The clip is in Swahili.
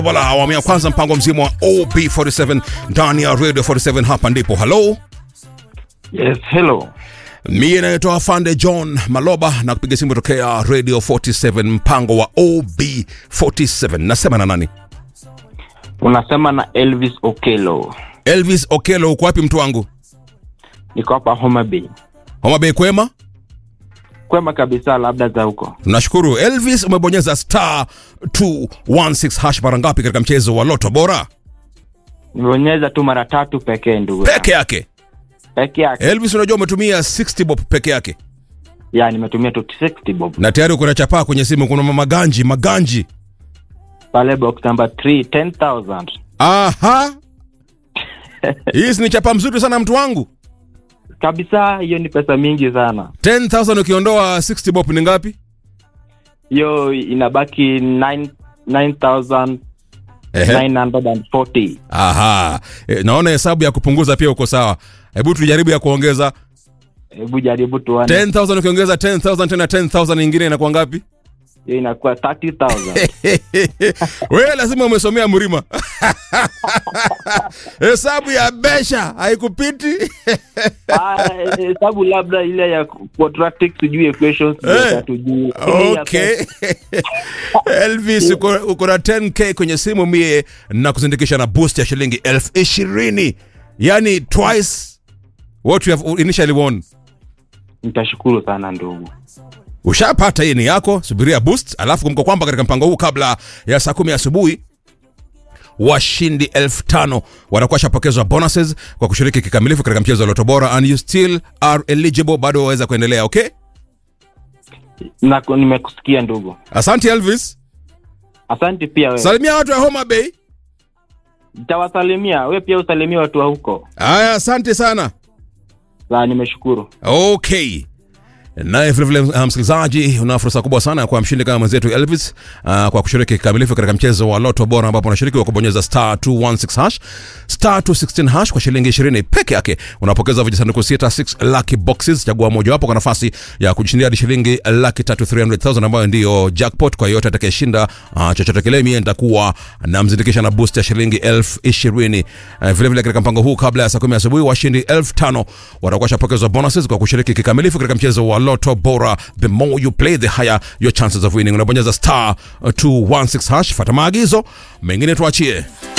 wala awamu ya kwanza mpango mzima wa OB47 ndani ya Radio 47 hapa ndipo. Hello. Yes, hello. Mie naitwa Afande John Maloba na kupiga simu tokea Radio 47 mpango wa OB47. Nasema na nani? Unasema na Elvis Okelo. Elvis Okelo, uko wapi mtu wangu? Niko hapa Homa Bay. Homa Bay kwema? Kwema kabisa, labda za huko. Tunashukuru. Elvis, umebonyeza star 216 hash mara ngapi katika mchezo wa Loto Bora? Nimeonyeza tu mara tatu pekee ndugu. yangu. Peke yake. Peke yake. Elvis, unajua umetumia 60 bob peke yake Ya, nimetumia tu 60 bob. na tayari uko na chapaa kwenye simu. Kuna maganji maganji. Pale box number 3 10000. Aha, hizi ni chapa mzuri sana mtu wangu. Kabisa, hiyo ni pesa mingi sana. 10000 ukiondoa 60 bob ni ngapi? Hiyo inabaki 9 9940. Ehe. Aha, e, naona hesabu ya kupunguza pia uko sawa. Hebu tujaribu ya kuongeza Hebu jaribu tuone. 10000 ukiongeza 10000 tena 10000 nyingine inakuwa ngapi? Hiyo inakuwa 30000. Wewe lazima umesomea mlima. hesabu ya besha haikupiti. Ah, hesabu labda ile ya quadratic sijui equations ndio Eh. hatujui. Okay. Elvis uko uko na 10k kwenye simu mie na kuzindikisha na boost ya shilingi elfu ishirini yani twice what you have initially won. Nitashukuru sana ndugu. Ushapata, hii ni yako, subiria boost. Alafu kumbuka kwamba katika mpango huu kabla ya saa kumi asubuhi washindi elfu tano watakuwa shapokezwa bonuses kwa kushiriki kikamilifu katika mchezo wa Loto Bora and you still are eligible, bado waweza kuendelea. Okay, Na nimekusikia ndugu. asante Elvis. Asante pia wewe. Salimia watu wa Homa Bay. Nitawasalimia. Wewe pia usalimie watu wa huko. Haya, asante sana. Sawa, nimeshukuru. Okay. Naye vilevile uh, msikilizaji, una fursa kubwa sana ya kuwa mshindi kama mwenzetu Elvis uh, kwa kushiriki kikamilifu katika mchezo wa Loto Bora ambapo unashiriki kwa kubonyeza star 216 hash star 216 hash kwa shilingi 20 peke yake unapokeza vijisanduku sita 6 lucky boxes. Chagua mojawapo kwa nafasi ya kujishindia hadi shilingi laki tatu 300,000 ambayo ndiyo jackpot. Kwa yote atakayeshinda uh, chochote kile, mie nitakuwa namzindikisha na boost ya shilingi elfu ishirini. Uh, vilevile katika mpango huu kabla ya saa kumi asubuhi washindi elfu tano watakuwa shapokezwa bonuses kwa kushiriki kikamilifu katika mchezo wa Loto Bora. The more you play the higher your chances of winning. Unabonyeza star 216 hash, fata maagizo mengine tuachie.